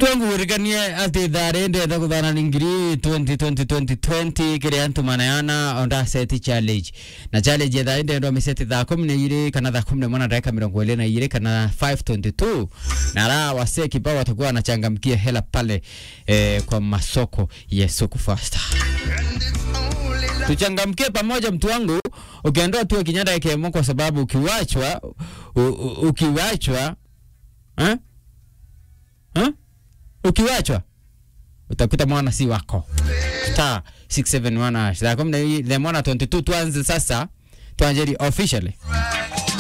twangurikanie ati thari ndenda kuthana ni ngiri 2020 kiria antu manayana onda seti challenge na challenge ya thari ndendwa miseti thaa kumi na igiri kana thaa kumi na mwana dakika mirongo iri na igiri kana 522 na ra wasee kibao watakuwa wanachangamkia hela pale eh, kwa masoko ya soko fasta tuchangamkie pamoja mtu wangu ukiondoa tu kinyanda kemo kwa sababu ukiwachwa u, u, ukiwachwa eh? Eh? ukiwachwa utakuta mwana si wako star 671 hash. Saa kumi na mbili, the mwana 22 tuanze sasa tuanjeli officially